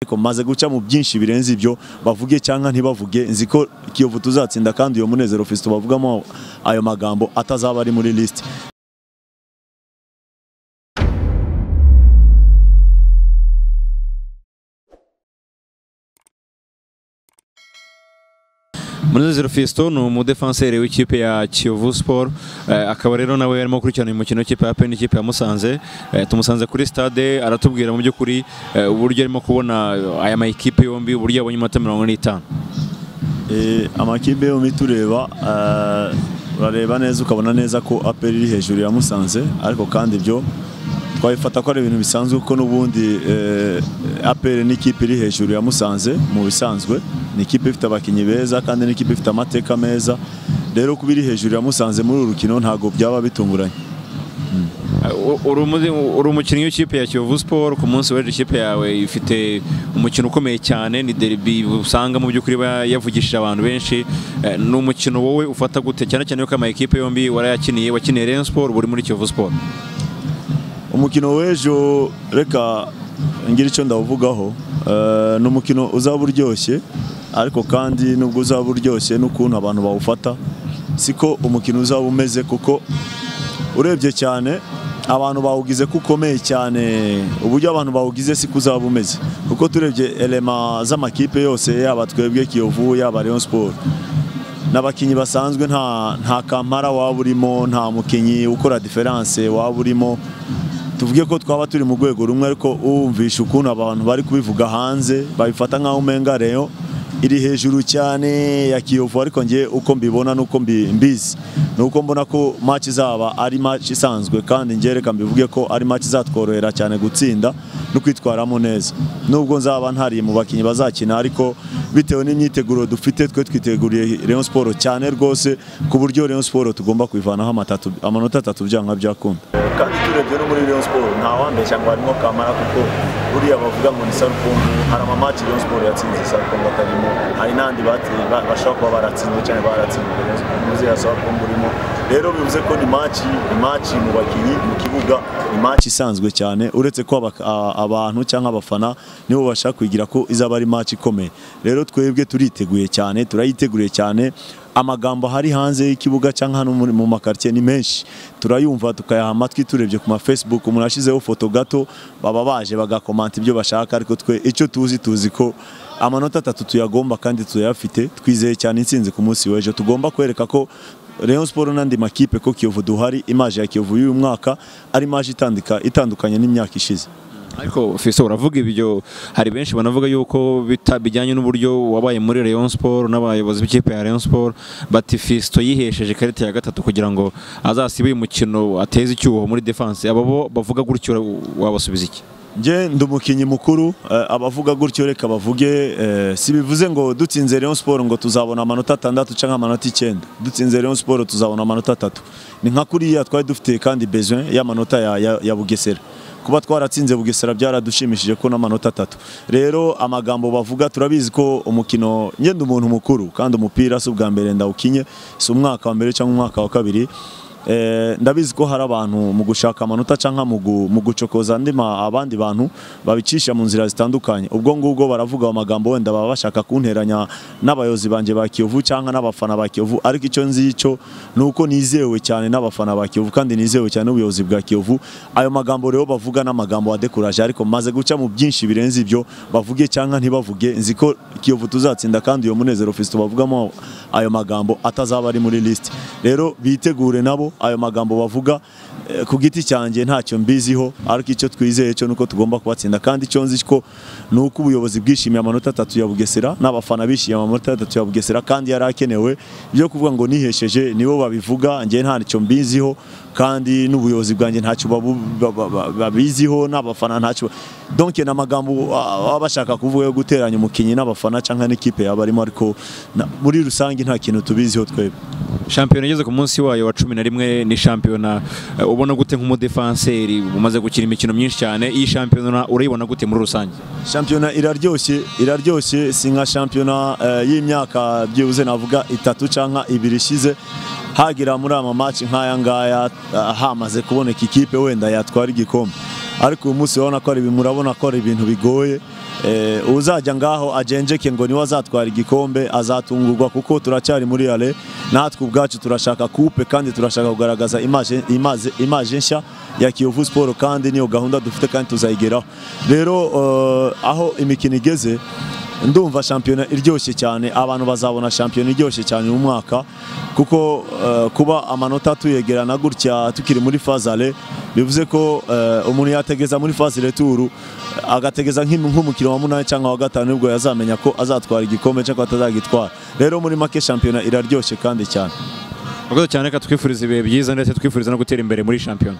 ariko maze guca mu byinshi birenze ibyo bavuge cyangwa ntibavuge nzi ko kiyovu tuzatsinda kandi uyo munezero fisito bavugamo ayo magambo atazaba ari muri lisiti Munezero Fiston ni umudefanseri w'ikipe ya Kiyovu Sport eh, akaba rero nawe yarimo gukurikirana uyu mukino w'ikipe ya PEN n'ikipe ya Musanze eh, tumusanze kuri stade aratubwira mu by'ukuri eh, uburyo arimo kubona aya ma ekipe yombi uburyo yabonye iminota mirongo ine n'itanu amakipe yombi tureba urareba neza ukabona neza ko aperi iri hejuru ya Musanze ariko kandi ibyo twabifata ko ari ibintu bisanzwe kuko n'ubundi aperi n'ikipe iri hejuru ya Musanze mu bisanzwe ni ikipe ifite abakinnyi beza kandi n'ikipe ifite amateka meza rero kuba iri hejuru ya Musanze muri uru rukino ntabwo byaba bitunguranye U- uri umuzi- uri umukinnyi w'ikipe ya Kiyovu Sport ku munsi w'ejo ikipe yawe ifite umukino ukomeye cyane ni derby usanga mu by'ukuri iba yavugishije abantu benshi Eh, ni umukino wowe ufata gute cyane cyane yuko ama ekipe yombi warayakiniye wakiniye Rayon Sport uba uri muri Kiyovu Sport umukino w'ejo reka ngira icyo ndawuvugaho Eh, ni umukino uzaba uryoshye ariko kandi nubwo uzaba uryoshye n'ukuntu abantu bawufata siko umukino uzaba umeze kuko urebye cyane abantu bawugize ko ukomeye cyane uburyo abantu bawugize siko uzaba umeze kuko turebye elema z'amakipe yose yaba twebwe kiyovu yaba Rayon Sport n'abakinnyi basanzwe nta nta kamara waba urimo nta mukinnyi ukora diferanse waba urimo tuvuge ko twaba turi mu rwego rumwe ariko wumvisha ukuntu abantu bari kubivuga hanze babifata nk'aho umenga reyo iri hejuru cyane ya kiyovu ariko ngewe uko mbibona n'uko mbi- mbizi ni uko mbona ko match izaba ari match isanzwe kandi ngewe reka mbivuge ko ari match izatworohera cyane gutsinda no kwitwaramo neza nubwo nzaba ntari mu bakinnyi bazakina ariko bitewe n'imyiteguro dufite twe twiteguriye Rayon Sport cyane rwose ku buryo Rayon Sport tugomba kuyivanaho amatatu- amanota atatu byanga byakunda kandi turebye no muri Rayon Sport nta wambeshya ngo harimo kamara kuko buriya bavuga ngo ni sarukungu hari amamaci Rayon Sport yatsinze sarukungu atarimo hari n'andi bateye ba- bashobora kuba baratsinzwe cyane baratsinzwe muzi ya sarukungu urimo rero bivuze ko ni maci ni maci mu bakinnyi mu kibuga ni maci isanzwe cyane uretse ko aba- a- abantu cyangwa abafana nibo bashaka kwigira ko izaba ari maci ikomeye rero twebwe turiteguye cyane turayiteguye cyane amagambo hari hanze y'ikibuga cyangwa hano muri- mu makartier ni menshi turayumva tukayaha amatwi turebye ku ma Facebook umuntu ashyizeho foto gato baba baje bagakomanta ibyo bashaka ariko twe icyo tuzi tuzi ko amanota atatu tuyagomba kandi tuyafite twizeye cyane intsinzi ku munsi w'ejo tugomba kwereka ko Rayon Sport n'andi makipe ko Kiyovu duhari imaje ya Kiyovu y'uyu mwaka ari imaje itandika itandukanye n'imyaka ishize ariko Fiso uravuga ibyo hari benshi banavuga yuko bita- bijyanye n'uburyo wabaye muri Rayon Sport n'abayobozi b'ikipe ya Rayon Sport bati Fisto yihesheje ikarita ya gatatu kugira ngo azasibe uyu mukino ateze icyuho muri defense abo bo bavuga gutyo wabasubiza iki Njye ndi umukinnyi mukuru eh, abavuga gutyo reka bavuge eh, si bivuze ngo dutsinze Rayon Sport ngo tuzabona amanota atandatu cyangwa amanota icyenda dutsinze Rayon Sport tuzabona amanota atatu ni nka kuriya twari dufite kandi besoin y'amanota ya, ya, ya Bugesera kuba twaratsinze Bugesera byaradushimishije ko n'amanota atatu rero amagambo bavuga turabizi ko umukino njye ndi umuntu mukuru kandi umupira si ubwa mbere ndawukinye si umwaka wa mbere cyangwa umwaka wa kabiri Eh, ndabizi ko hari abantu mu gushaka amanota cyangwa mu gu- mu gucokoza andi ma- abandi bantu babicisha mu nzira zitandukanye ubwo ngubwo baravuga ayo magambo wenda baba bashaka kunteranya n'abayobozi banjye ba Kiyovu cyangwa n'abafana ba Kiyovu ariko icyo nzi cyo ni uko nizewe cyane n'abafana ba Kiyovu kandi nizewe cyane n'ubuyobozi bwa Kiyovu ayo magambo rero bavuga n'amagambo adekuraje ariko maze guca mu byinshi birenze ibyo bavuge cyangwa ntibavuge nzi ko Kiyovu tuzatsinda kandi uyo munezero Fiston bavugamo ayo magambo atazaba ari muri lisiti rero bitegure nabo ayo magambo bavuga eh, ku giti cyanjye ntacyo mbiziho ariko icyo twizeye cyo nuko tugomba kubatsinda kandi icyo nzi ko ni uko ubuyobozi bwishimiye amanota atatu ya Bugesera n'abafana bishimiye amanota atatu ya Bugesera kandi yari akenewe byo kuvuga ngo nihesheje nibo babivuga njye ntacyo mbiziho kandi n'ubuyobozi bwanjye ntacyo babu- ba- ba- ba- babiziho n'abafana ntacyo donc ni amagambo ah, baba bashaka kuvuga yo guteranya umukinnyi n'abafana cyangwa n'ikipe yaba arimo ariko na- muri rusange nta kintu tubiziho twebwe shampiyona igeze ku munsi wayo wa cumi na rimwe ni shampiyona eh, ubona gute nk'umudefanseri umaze gukina imikino myinshi cyane iyi shampiyona urayibona gute muri rusange shampiyona iraryoshye iraryoshye si nka shampiyona eh, y'imyaka byibuze navuga itatu cyangwa ibiri ishize hagira muri ama match nk'aya ngaya eh, hamaze kuboneka ikipe wenda yatwara igikombe ariko uyu munsi urabona ko ari ibintu- murabona ko ari ibintu bigoye Eh, uzajya ngaho agenjeke ngo niwe azatwara igikombe azatungurwa kuko turacyari muri ale natwe ubwacu turashaka kupe kandi turashaka kugaragaza imaje- imaze- imaje nshya ya kiyovu siporo kandi niyo gahunda dufite kandi tuzayigeraho rero eh, aho imikino igeze ndumva shampiyona iryoshye cyane abantu bazabona shampiyona iryoshye cyane uyu mwaka kuko eh, kuba amanota tuyegerana gutya tukiri muri fazale bivuze ko eh, umuntu yategeza muri fazi returu agategeza nk'im- nk'umukino wa munani cyangwa wa gatanu nibwo yazamenya ko azatwara igikombe cyangwa atazagitwara rero muri make shampiyona iraryoshye kandi cyane Murakoze cyane reka twifuriza ibihe byiza ndetse twifuriza no gutera imbere muri shampiyona